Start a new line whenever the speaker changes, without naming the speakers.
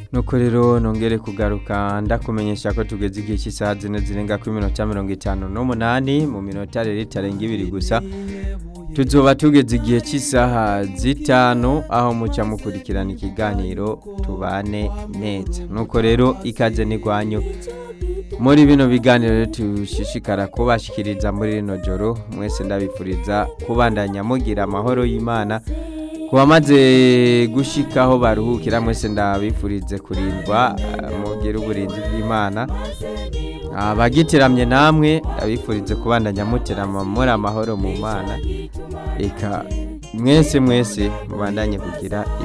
nuko rero nongere kugaruka ndakumenyesha ko tugeze igihe cy'isaha zine zirenga ku minota mirongo itanu n'umunani mu minota rero itarenga ibiri gusa tuzoba tugeze igihe cy'isaha zitanu aho muca mukurikirana ikiganiro tubane neza nuko rero ikaze n'igwanyu muri bino biganiro tushishikara kubashikiriza muri rino joro mwese ndabifuriza kubandanya mugira amahoro y'imana ku bamaze gushikaho baruhukira mwese ndabifurize kurindwa mugire uburinzi bw'imana abagitiramye namwe ndabifurize kubandanya muterama muri amahoro mu mana reka mwese mwese mubandanye kugira